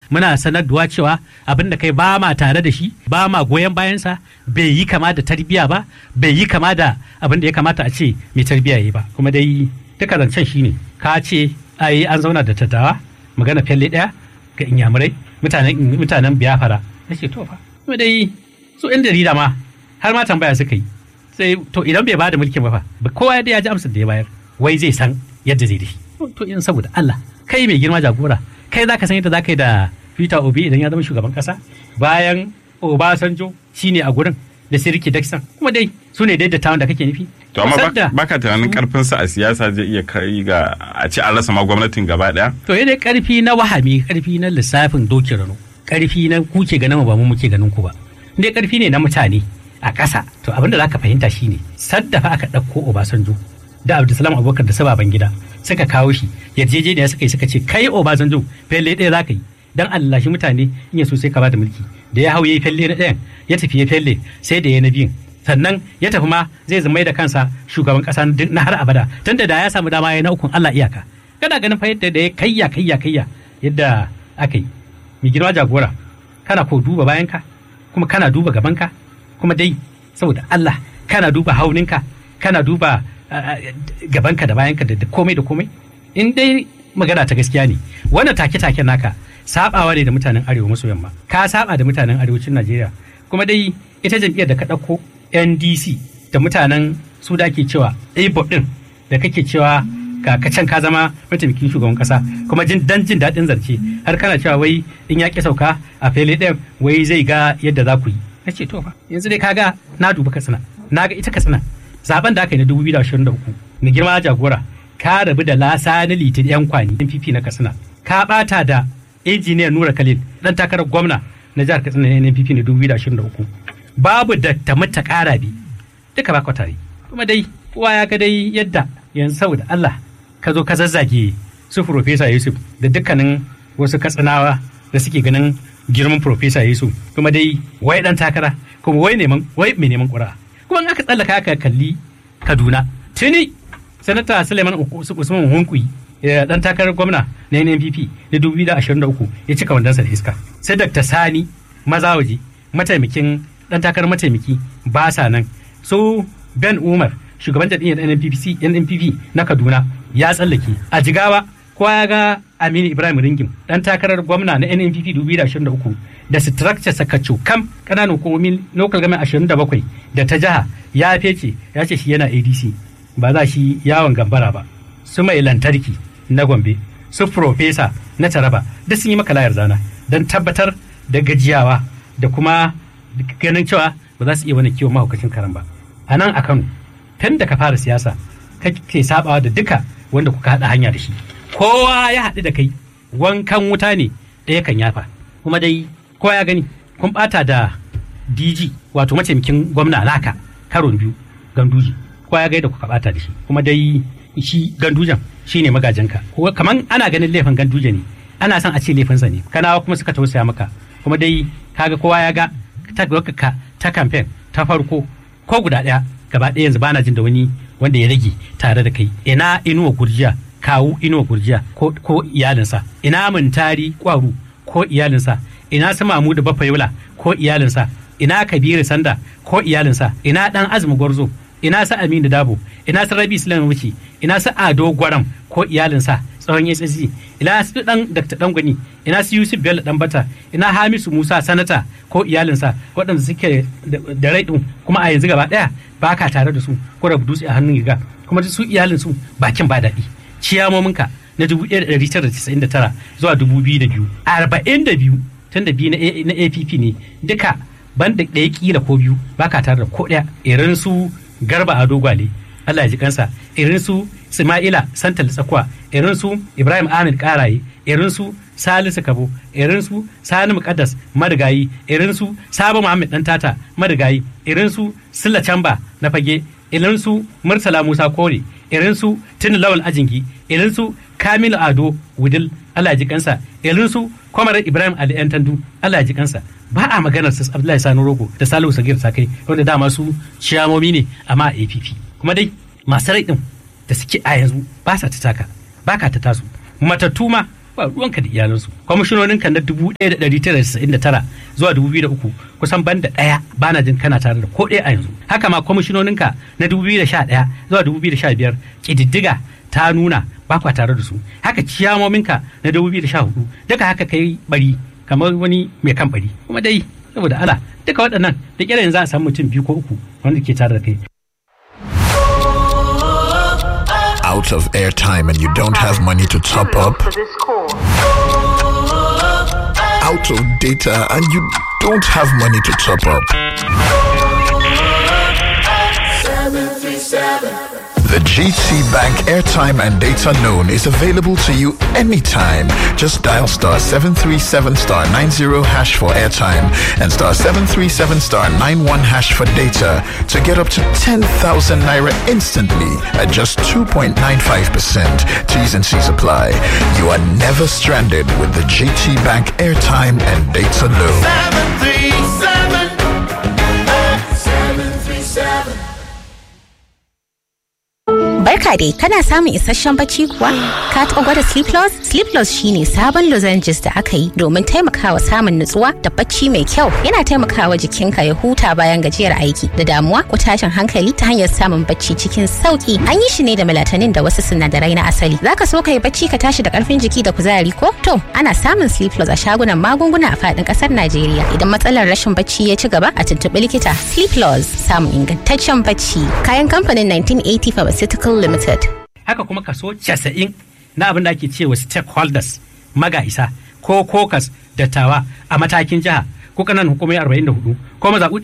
muna sanarwa cewa abin da kai ba ma tare da shi ba ma goyon bayansa bai yi kama da tarbiyya ba bai yi kama da abin da ya kamata a ce mai tarbiyya yi ba kuma dai duka zancen shine ka ce ai an zauna da tattawa magana fyalle daya ga inyamurai mutanen mutanen biyafara nace to fa kuma dai su yan jarida ma har ma tambaya suka yi sai to idan bai bada mulkin ba fa kowa ya ji amsar da ya bayar wai zai san yadda zai dashi to in saboda Allah kai mai girma jagora kai zaka san yadda zaka yi da Peter Obi idan ya zama shugaban kasa bayan Obasanjo shine a gurin da Siriki Dixon kuma dai su ne daidatawan da kake nufi to amma baka tunanin karfin sa a siyasa zai iya kai ga a ci an rasa ma gwamnatin gaba daya to yadda karfi na wahami karfi na lissafin doki rano karfi na kuke ganin ba mu muke ganin ku ba dai karfi ne na mutane a ƙasa to abinda zaka fahimta shine saddafa aka ɗauko Obasanjo da Abdulsalam Abubakar da sababan gida suka kawo shi yarjejeniya suka yi suka ce kai Obasanjo felle ɗaya zaka yi dan Allah shi mutane in ya so sai ka bada mulki da ya hau yayi felle na ɗayan ya tafi ya felle sai da ya na biyun sannan ya tafi ma zai zama da kansa shugaban kasa na har abada tunda da ya samu dama ya na ukun Allah iyaka kana ganin fa yadda da ya kayya kayya kayya yadda aka yi mai girma jagora kana ko duba bayanka kuma kana duba gabanka kuma dai saboda Allah kana duba hauninka kana duba gabanka da bayanka da komai da komai in dai magana ta gaskiya ne wannan take-take naka sabawa ne da mutanen arewa maso yamma ka saba da mutanen arewacin Najeriya kuma dai ita jam'iyyar da ka ɗauko NDC da mutanen su da ake cewa ABO din da kake cewa ka can ka zama mataimakin shugaban kasa kuma jin dan jin daɗin zarce har kana cewa wai in ya ki sauka a fele ɗin wai zai ga yadda za ku yi na ce to fa yanzu dai kaga na duba katsina na ga ita katsina zaben da aka yi na 2023 na girma jagora ka rabu da lasa na litin yan kwani NPP na katsina ka bata da injiniya Nura Khalil dan takarar gwamna na jihar Katsina na NPP na 2023 babu da ta mata kara bi duka ba tare kuma dai kowa ya ga dai yadda yanzu saboda Allah ka zo ka zazzage su Profesa Yusuf da dukkanin wasu katsinawa da suke ganin girman Profesa Yusuf kuma dai wai dan takara kuma wai neman wai mai neman ƙura kuma in aka tsallaka aka kalli Kaduna tuni sanata Suleiman Usman Hunkuyi dan takarar gwamna na NNPP na 2023 ya cika wandansa da iska sai Dr. Sani Mazawaji mataimakin dan takarar mataimaki ba sa nan su Ben Umar shugaban jam'iyyar NNPP NNPP na Kaduna ya tsallake a Jigawa kowa ya ga Aminu Ibrahim Ringim dan takarar gwamna na NNPP 2023 da structure sakacho kam kananan hukumomin local government 27 da ta jiha ya fece ya ce shi yana ADC ba za shi yawon gambara ba su mai lantarki na Gombe su profesa na Taraba duk sun yi maka layar zana don tabbatar da gajiyawa da kuma ganin cewa ba za su iya wani kiwon mahaukacin karan ba a nan a Kano tun da ka fara siyasa kake sabawa da duka wanda kuka haɗa hanya da shi kowa ya haɗu da kai wankan wuta ne ɗaya kan yafa kuma dai kowa ya gani kun ɓata da DG wato mataimakin gwamna naka karon biyu ganduji kowa ya ga da kuka ɓata da shi kuma dai shi gandujan shi ne magajinka kaman ana ganin laifin ganduje ne ana son a ce laifinsa ne kanawa kuma suka tausaya maka kuma dai kaga kowa ya ga ta ta kamfen ta farko ko guda ɗaya gaba ɗaya yanzu bana jin da wani wanda ya rage tare da kai ina inuwa gurjiya kawu inuwa gurjiya ko, ko iyalinsa ina mintari kwaru ko iyalinsa ina su mamu da bafayola ko iyalinsa ina kabiru sanda ko iyalinsa ina dan azumi gwarzo ina su aminu dabo ina su rabi islam wuce ina su ado gwaram ko iyalinsa tsawon ssc ina su dan dr dangwani ina su yusuf bello dan bata ina hamisu musa sanata ko iyalinsa waɗanda suke da rai kuma a yanzu gaba ɗaya ba ka tare da su ko rabu dutse a hannun riga kuma su iyalinsu bakin ba daɗi ciyamominka na 1999 zuwa 2002 42 tun da biyu na app ne duka banda ɗaya kila ko biyu ba ka tare da ko ɗaya irin su garba a dogwale Allah ya ji kansa irin su Ismaila Santal Tsakuwa irin su Ibrahim Ahmed Karaye irin su Salisu Kabo irin su Sani Muqaddas Marigayi irin su Sabo Muhammad Dan Tata Marigayi irin su Silla Chamba na fage irin su Murtala Musa Kore irin su Tini Lawal Ajingi irin su Kamilu Ado Wudil Allah ya ji kansa irin su Kwamar Ibrahim Ali Yan Tandu Allah ya ji kansa ba a maganar su Abdullahi Sani Rogo da Salihu Sagir Sakai wanda dama su ciyamomi ne amma a APP kuma dai masu rai din da suke a yanzu ba sa ta taka ba ka ta tasu matattu ma ba ruwanka da iyalansu kwamishinonin ka na 1999 zuwa 2003 kusan banda ɗaya bana jin kana tare da ko ɗaya a yanzu haka ma kwamishinonin ka na 2011 zuwa 2015 ƙididdiga ta nuna ba kwa tare da su haka ciyamomin ka na 2014 duka haka kai bari kamar wani mai kan bari kuma dai saboda ala duka waɗannan da kira yanzu a samu mutum biyu ko uku wanda ke tare da kai out of airtime and you don't have money to top up, out of data and you don't have money to top up. The GT Bank airtime and data known is available to you anytime. Just dial star 737 star 90 hash for airtime and star 737 star 91 hash for data to get up to 10,000 naira instantly at just 2.95%. T's and C's apply. You are never stranded with the GT Bank airtime and data loan. 737 737 Barka dai, kana samun isasshen bacci kuwa? Ka taɓa gwada Sleeplos? Sleeplos shine sabon lozenges da aka yi domin taimakawa samun nutsuwa da bacci mai kyau. Yana taimakawa jikinka ya huta bayan gajiyar aiki da damuwa ko tashin hankali ta hanyar samun bacci cikin sauki. An yi shi ne da melatonin da wasu sinadarai na asali. Zaka so ka yi bacci ka tashi da karfin jiki da kuzari ko? To, ana samun Sleeplos a shagunan magunguna a faɗin ƙasar Najeriya. Idan matsalar rashin bacci ya ci gaba a tuntuɓi likita. Sleeplos samun ingantaccen bacci. Kayan kamfanin 1980 Pharmaceutical Limited. haka kuma kaso 90 na abin da ake cewa stakeholders magaisa ko kokas dattawa a matakin jiha ko kanan hukumai 44 ko mazaɓu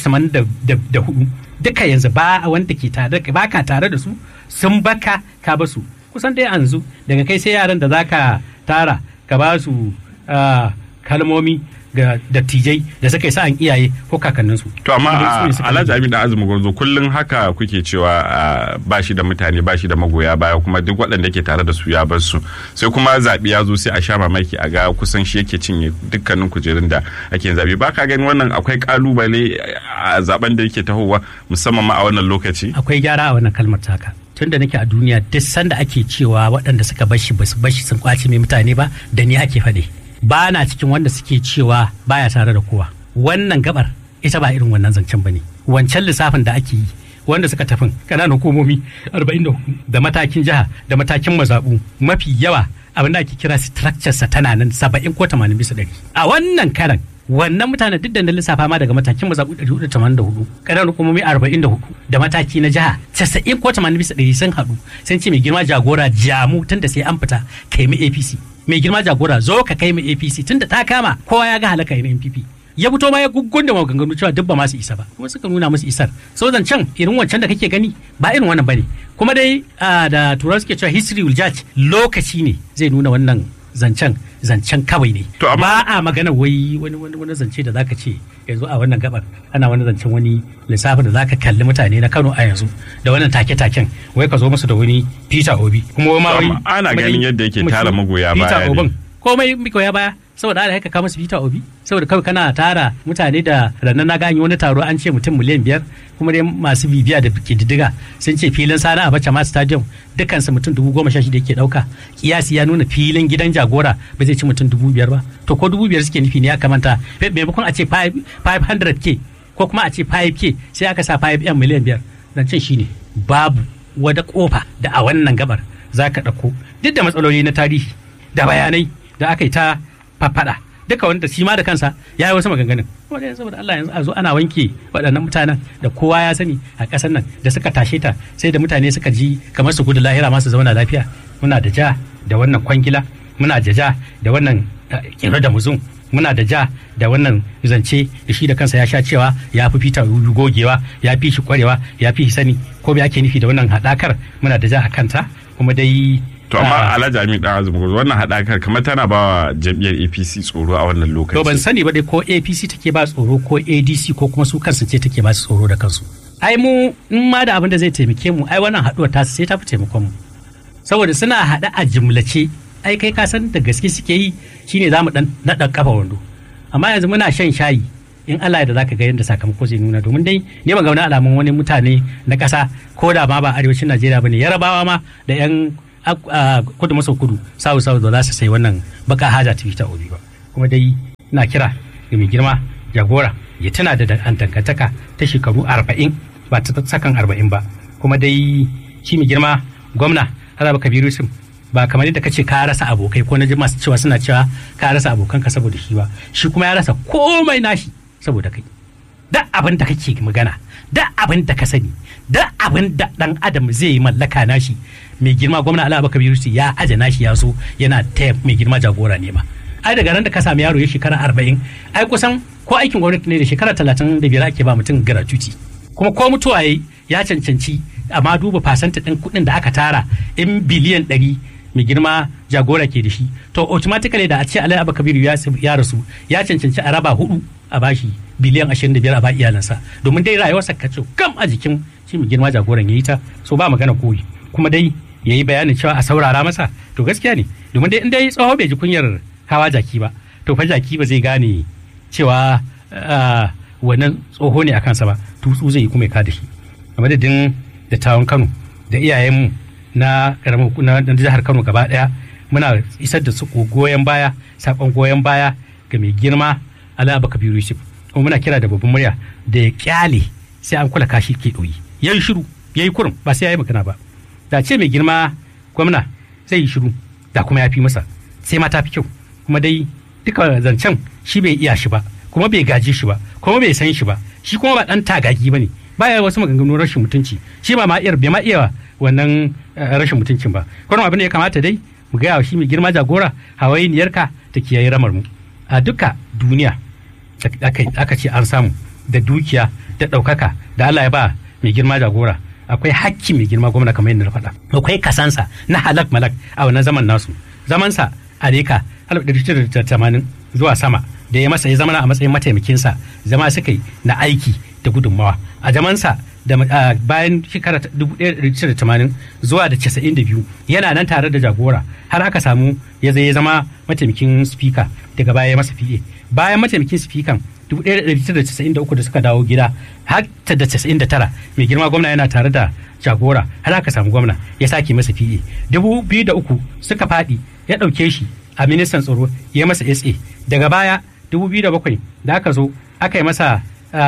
484 duka yanzu ba a wanda ke tare ba ka tare da su sun baka ka basu kusan dai yanzu daga kai sai yaran da zaka tara ka ba su ah, kalmomi ga dattijai da suka yi sa'an iyaye ko kakanninsu To amma Su ne suka Alhaji rage. Amin da Azumi Gwarzo kullum haka kuke cewa ah, ba shi da mutane ba shi da magoya baya kuma duk waɗanda ke tare da su ya bar su sai kuma zaɓe ya zo sai a sha mamaki a ga kusan shi yake cinye dukkanin kujerun da ake yin zaɓe ba ka gani wannan akwai kalubale a zaben da yake tahowa musamman ma a wannan lokaci. akwai gyara a wannan kalmar taka tun da nake a duniya duk sanda ake cewa waɗanda suka bashi ba su bashi sun kwace mai mutane ba da ni ake faɗi ba na cikin wanda suke cewa baya tare da kowa wannan gabar ita ba irin wannan zancen ba ne wancan lissafin da ake yi wanda suka tafin ƙananan hukumomi 44 da matakin jiha da matakin mazaɓu mafi yawa abin da ake kira structure sa tana nan 70 ko 80 bisa ɗari a wannan karan wannan mutanen duk da na lissafa ma daga matakin mazaɓu 484 ƙananan hukumomi 44 da mataki na jiha 90 ko 80 bisa ɗari sun haɗu sun ce mai girma jagora jamu tun da sai an fita kai mu apc mai girma jagora zo ka kai mu apc tun da ta kama kowa ya ga halaka yin npp ya fito ma ya guggun da maganganu cewa duk ba masu isa ba kuma suka nuna musu isar so zancen irin wancan da kake gani ba irin wannan bane kuma dai ah, da turawa suke cewa history will judge lokaci ne zai nuna wannan zancen zancen kawai ne To, amma- ba a magana wai wani wani wani zance da zaka ce yanzu a wannan gabar ana wani zancen wani lissafin da zaka kalli mutane na Kano a yanzu da wannan take-taken wai ka zo musu da wani Peter Obi kuma wai ma To, wai amma ana kuma ganin dai- yadda yake kuma tara shi magoya Peter baya ne. Obin komai magoya baya saboda ala haka ka musu Peter Obi saboda kawai kana tara mutane da rannan na gani wani taro an ce mutum miliyan biyar kuma dai masu bibiya da kididdiga sun ce filin sana a bacha ma stadium dukansu mutum dubu goma sha shida yake dauka kiyasi ya nuna filin gidan jagora ba zai ci mutum dubu biyar ba to ko dubu biyar suke nufi ne ya kamata maimakon a ce 500k ko kuma a ce 5k sai aka sa 5m miliyan biyar zancen shine babu wada kofa da a wannan gabar za ka ɗauko duk da matsaloli na tarihi da bayanai da aka yi ta faffada duka wanda shi ma da kansa ya yi wasu maganganun wanda yanzu saboda Allah yanzu a zo ana wanke waɗannan mutanen da kowa ya sani a ƙasar nan da suka tashe ta sai da mutane suka ji kamar su gudu lahira masu zauna lafiya muna da ja da wannan kwangila muna da ja da wannan kiro da muzun muna da ja da wannan zance da shi da kansa ya sha cewa ya fi fita gogewa ya fi shi kwarewa ya fi shi sani ko bai ake nufi da wannan haɗakar muna da ja a kanta kuma dai To amma Alhaji Amin Dan Azumi Gwarzo wannan haɗakar kamar tana ba wa jam'iyyar APC tsoro a wannan lokaci. To ban sani ba dai ko APC take ba tsoro ko ADC ko kuma su kansu ce take ba su tsoro da kansu. Ai mu in ma da abin da zai taimake mu ai wannan haɗuwar ta sai ta fi taimakon mu. Saboda suna haɗa a jimlace ai kai ka san da gaske suke yi shine za mu dan naɗa kafa wando. Amma yanzu muna shan shayi in Allah da zaka ga yadda sakamako zai nuna domin dai ne ban ga wani alamun wani mutane na ƙasa ko da ma ba arewacin Najeriya bane yarabawa ma da yan a kudu maso kudu sawu sawu da za su sai wannan baka haja ta fita obi ba kuma dai ina kira ga mai girma jagora ya tana da dangantaka ta shekaru arba'in ba ta sakan arba'in ba kuma dai shi mai girma gwamna Alaba Kabiru Yusuf ba kamar yadda kace ka rasa abokai ko na ji masu cewa suna cewa ka rasa abokanka saboda shi ba shi kuma ya rasa komai nashi saboda kai da abin da kake magana da abin da ka sani da abin da dan adam zai yi mallaka nashi mai girma gwamna Alaba Kabiru Yusuf ya aje nashi ya so yana taya mai girma jagora ne ma ai daga ran da ka sami yaro ya shekara arba'in ai kusan ko aikin gwamnati ne da shekara talatin da biyar ake ba mutum gratuity kuma ko mutuwa ya cancanci amma duba fasanta ɗin kuɗin da aka tara in biliyan ɗari mai girma jagora ke da shi to automatically da a ce alai abu kabiru ya rasu ya cancanci a raba hudu a bashi biliyan ashirin da biyar a ba iyalansa domin dai rayuwarsa ka ce kam a jikin shi mai girma jagoran ya yi ta so ba magana koyi kuma dai ya yi bayanin cewa a saurara masa to gaskiya ne domin dai in dai tsoho bai ji kunyar hawa jaki ba to fa jaki ba zai gane cewa wannan tsoho ne a kansa ba tutsu zai yi kuma ya kada shi a madadin dattawan kano da iyayenmu na karamar na jihar kano gaba daya muna isar da su goyon baya sakon goyon baya ga mai girma alaba kabiru yusuf kuma muna kira da babban murya da ya kyale sai an kula kashi ke ɗoyi ya yi shiru ya yi kurum ba sai ya yi magana ba da ce mai girma gwamna zai yi shiru da kuma ya fi masa sai ma ta fi kyau kuma dai duka zancen shi bai iya shi ba kuma bai gaji shi ba kuma bai san shi ba shi kuma ba dan tagagi ba ne baya wasu maganganun rashin mutunci shi ba ma iya bai ma iya wannan rashin mutuncin ba kuma abin da ya kamata dai mu gaya shi mai girma jagora hawainiyarka ta kiyaye ramar mu a duka duniya aka ce an samu da dukiya da ɗaukaka da Allah ya ba mai girma jagora akwai hakki mai girma gwamna kamar yadda na faɗa akwai kasansa na halak malak a wannan zaman nasu zamansa a reka 1980 zuwa sama da ya masa ya zama a matsayin mataimakinsa zama suka yi na aiki da gudunmawa a zamansa da bayan shekara 1980 zuwa da 92 yana nan tare da jagora har aka samu ya zai zama mataimakin spika daga baya ya masa fiye bayan mataimakin spikan 1993 da suka dawo gida har ta da 99 mai girma gwamna yana tare da jagora har aka samu gwamna ya sake masa fiye 2003 suka faɗi ya ɗauke shi a ministan tsaro ya masa sa daga baya 2007 da aka zo aka yi masa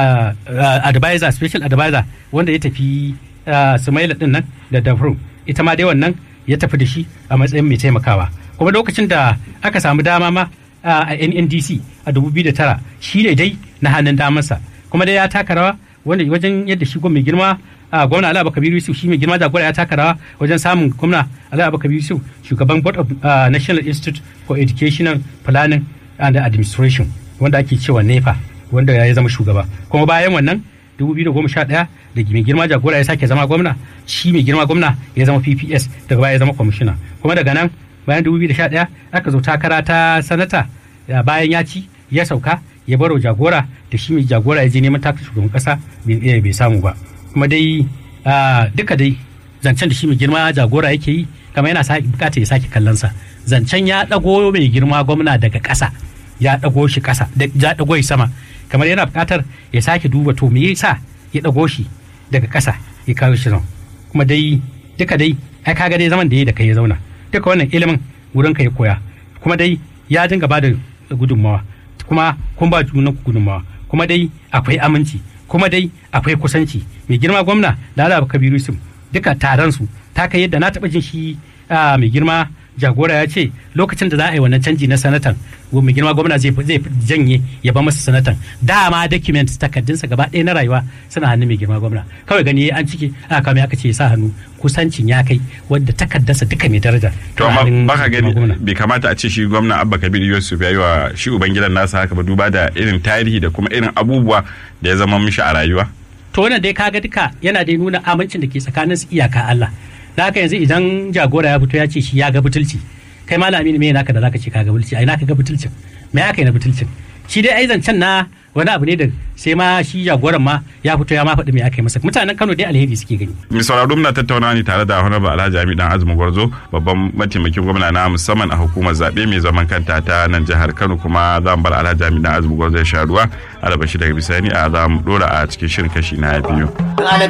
advisor special advisor wanda ya tafi sumaila din nan da dafrum ita ma dai wannan ya tafi da shi a matsayin mai taimakawa kuma lokacin da aka samu dama ma a nndc a 2009 shi ne dai na hannun damarsa kuma dai ya taka rawa wanda wajen yadda shi mai girma a gwamna Ala Kabiru Yusuf shi mai girma jagora ya taka rawa wajen samun gwamna Ala Kabiru Yusuf shugaban Board of National Institute for Educational Planning and Administration wanda ake cewa NEPA wanda ya zama shugaba kuma bayan wannan 2011 da mai girma jagora ya sake zama gwamna shi mai girma gwamna ya zama PPS daga baya ya zama kwamishina kuma daga nan bayan 2011 aka zo takara ta sanata bayan ya ci ya sauka ya baro jagora da shi mai jagora ya je neman takar shugaban kasa bai samu ba kuma dai duka dai zancen da shi mai girma jagora yake yi kama yana bukata ya sake kallonsa zancen ya dago mai girma gwamna daga ƙasa ya dago shi ƙasa ya dago shi sama kamar yana bukatar ya sake duba to me yasa ya dago shi daga ƙasa ya kawo shi nan kuma dai duka dai ai kaga dai zaman da ya da kai ya zauna duka wannan ilimin wurin ka ya koya kuma dai ya dinga bada gudunmawa kuma kun ba junan gudunmawa kuma dai akwai aminci kuma dai akwai kusanci mai girma gwamna da Allah Kabiru Yusuf duka taron su ta kai yadda na taba jin shi mai girma jagora ya ce lokacin da za a yi wannan canji na sanatan mai girma gwamna zai janye ya ba masa sanatan dama document takardunsa gaba ɗaya na rayuwa suna hannun mai girma gwamna kawai gani an cike aka kame aka ce ya sa hannu kusancin ya kai wadda takardarsa duka mai daraja to amma baka gani bai kamata a ce shi gwamna abba kabir yusuf ya yi wa shi ubangidan nasa haka ba duba da irin tarihi da kuma irin abubuwa da ya zama mishi a rayuwa to wannan dai kaga duka yana dai nuna amincin da ke tsakanin su iyaka Allah da haka yanzu idan jagora ya fito ya ce shi ya ga butulci kai malami ne me naka da zaka ce ka ga butulci ai naka ga butulcin me aka yi na butulcin shi dai ai zancen na wani abu ne da sai ma shi jagoran ma ya fito ya ma faɗi me aka yi masa mutanen Kano dai alheri suke gani mai sauraro muna tattauna ne tare da Honorable Alhaji Ami Dan Azumi Gwarzo babban mataimakin gwamna na musamman a hukumar zabe mai zaman kanta ta nan jihar Kano kuma za mu bar Alhaji Ami Dan Azumi Gwarzo ya sha ruwa alabashi daga bisani a za mu dora a cikin shirin kashi na biyu